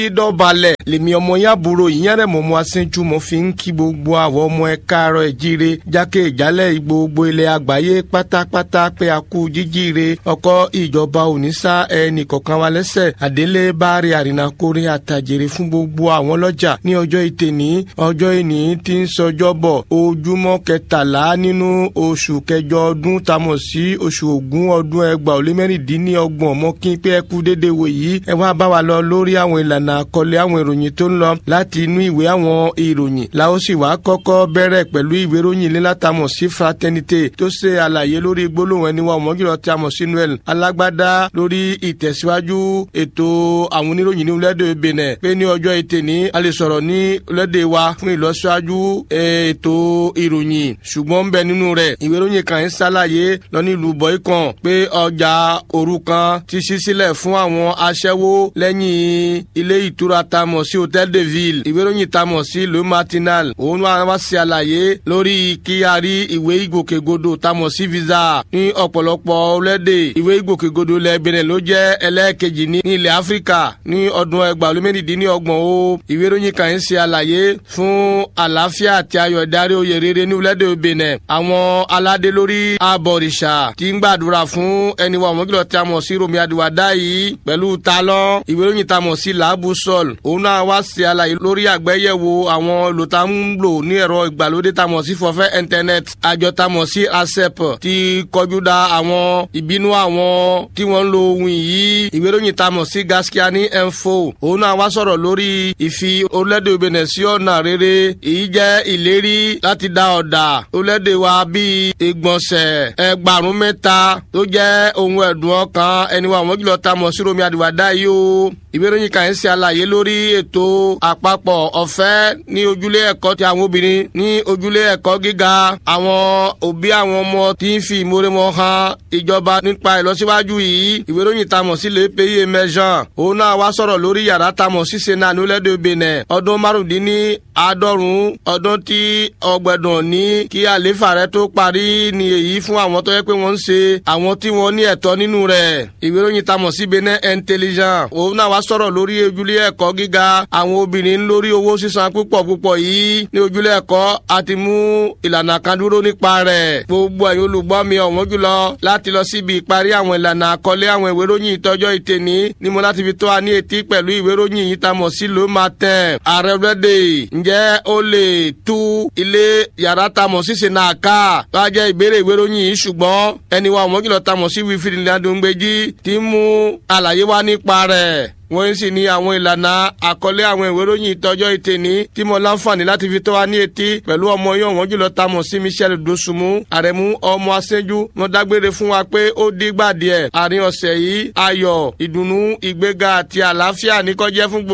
dọ̀balẹ̀ lèmi ọmọ yàbúrò ìyẹn mọ̀mọ́ aṣẹ́jú mo fi ń kí gbogbo àwọn ọmọ ẹ káàárọ̀ ẹ̀ jíire jákè ìjálẹ̀ gbogbo ilẹ̀ àgbáyé pátápátá pé a kú jíjíire ọkọ̀ ìjọba òníṣà ẹnì kọ̀ọ̀kan wa lẹ́sẹ̀ àdélé báàrí àrìnàkórè àtàjèrè fún gbogbo àwọn lọ́jà ní ọjọ́ ìtẹ̀ní ọjọ́ ìní tí ń sọjọ́ bọ̀ ojúmọ́ kẹtàlá nínú oṣù kẹjọ ọdún tamọ̀ sí oṣù ògún ọdún ẹgbàá ó lé mẹ́rìndínlọ́gbọ̀n mọ́ kí pé ẹ kú dédé wò yìí ẹ wá bá wa lọ lórí àwọn ìlànà àkọlé àwọn ìròyìn tó ń lọ láti inú ìwé àwọn ìròyìn la ó sì wá kọ́kọ́ bẹ̀rẹ̀ pẹ̀lú ìwé ìròyìn lílátàmọ̀ sí fraternité tó ṣe àlàyé lórí gbólóhùn ẹni wa ọmọgìrọ̀ tí a mọ̀ sí noel alágbádá lórí ìtẹ̀síwájú ètò àwọn oníròyìn ní orílẹ̀-èdè benin pé ní ọjọ́ ìtẹ̀ní a lè sọ̀rọ̀ ní orílẹ̀-èdè wa fún ìlọsíwájú ètò ìròyìn ṣùgbọ́n ń bẹ nínú rẹ̀ ìwé ìròyìn kan ń ṣàlàyé lọ ní ìlú bọ́ìkàn pé ọjà òrukàn ti ṣí sílẹ̀ fún àwọn aṣẹ́wó lẹ́yìn ilé ìtura tamọ̀ sí hotel de ville ìwé ìròyìn tamọ̀ sí le matinal òun wá wá ṣe àlàyé lórí kí a rí ìwé ìgbòkègbodò tamọ̀ sí visa ní ọ̀pọ̀lọpọ̀ orílẹ̀-èdè ìwé ìgbòkègbodò ilẹ̀ benin ló jẹ́ ẹlẹ́ẹ̀kejì ní ilẹ̀ áfíríkà ní ọdún ẹgbàá olómìnirdínlọ́gbọ̀n o ìwé ìròyìn kan ń ṣe àlàyé fún àlàáfíà àti ayọ̀ ìdarí oyè rere ní orílẹ̀-èdè benin àwọn aládé lórí abọ̀rìṣà ti ń gbàdúrà fún ẹni wa ọmọ kìlọ̀ tí a mọ̀ sí romi adiwada yìí pẹ̀lú talọ́ ìwé ìròyìn tá a mọ̀ sí làábù sọ́ọ̀l òun náà wá ṣe àlàyé lórí àgbéyẹ̀wò àwọn olùtà ń lò ní ẹ̀rọ ìgbàlódé tá a mọ̀ sí fọ́fẹ́ internet àjọ tá a mọ̀ sí asep ti kọjú da àwọn ìbínú àwọn tí wọ́n ń lo ohun yìí ìwé ìròyìn tá a mọ̀ sí gaskia ní info òun náà wá sọ̀rọ̀ lórí ìfi orílẹ̀-èdè benin sí ọ̀nà rere èyí jẹ́ ìlérí láti dá ọ̀dà orílẹ̀-èdè wa bíi ìgbọ̀nsẹ̀ ẹgbàrún mẹ́ta tó jẹ́ ohun ẹ̀dùn ọkàn ẹni wa àwọn jùlọ tá a mọ̀ sí romi àdìwádá yìí o ìwé ìròyìn kan ń ṣe àlàyé lórí ètò àpapọ̀ ọ̀fẹ́ ní ojúlé ẹ̀kọ́ ti àwọn obìnrin ní ojúlé ẹ̀kọ́ gíga àwọn òbí àwọn ọmọ tí ń fi ìmoore wọn hàn ìjọba nípa ìlọsíwájú yìí ìwé ìròyìn tá a mọ̀ sí lè péye mẹ́sàn òun náà wá sọ̀rọ̀ lórí yàrá tá a mọ̀ sí senat nílẹ̀dẹ̀ benin ọdún márùndínní àádọ́rùn ọdún tí ọgbẹ̀dùn ní kí àléfà rẹ tó parí ni èyí fún àwọn tó yẹ pé wọ́n ń ṣe àwọn tí wọ́n ní ẹ̀tọ́ nínú rẹ̀ ìwé ìròyìn tá a mọ̀ sí benin intelligent òun náà wá sọ̀rọ̀ lórí ojúlé ẹ̀kọ́ gíga àwọn obìnrin lórí owó sísan púpọ̀ púpọ̀ yìí ní ojúlé ẹ̀kọ́ àti mú ìlànà kan dúró nípa rẹ̀ gbogbo ẹ̀yin olùgbọ́ mi ọ̀wọ́n jùlọ láti lọ síbi ìparí àwọn ìlànà àkọlé àwọn ìwé ìròyìn ìtọ́jọ́ ìtẹ̀ní ni mo láti fi tó a ní etí pẹ̀lú ìwé ìròyìn yìí tá a mọ̀ sí ló máa tẹ̀ ààrẹ ọ̀rẹ́dẹ̀ ǹjẹ́ ó lè tú ilé yàrá tá a mọ̀ sí senaka tó a jẹ́ ìbéèrè ìwé ìròyìn yìí ṣùgbọ́n ẹni wa ọ̀wọ́n jùlọ tá a mọ̀ sí wífìdí ní adóńgbèjì ti mú àlàyé wá nípa rẹ̀ wọ́n sì ní àwọn ìlànà àkọlé àwọn ìwé ìròyìn ìtọ́jọ́ ìtẹ̀ní tí mo láǹfààní láti fi tó wa ní etí pẹ̀lú ọmọ yóò wọ́n jùlọ ta mọ̀ sí michel dosunmu àrẹ̀mú ọmọ aṣẹ́jú mo dágbére fún wa pé ó dígbà díẹ̀ àárín ọ̀sẹ̀ yìí ayọ̀ ìdùnnú ìgbéga àti àlàáfíà ní kó jẹ́ fún gbogbo.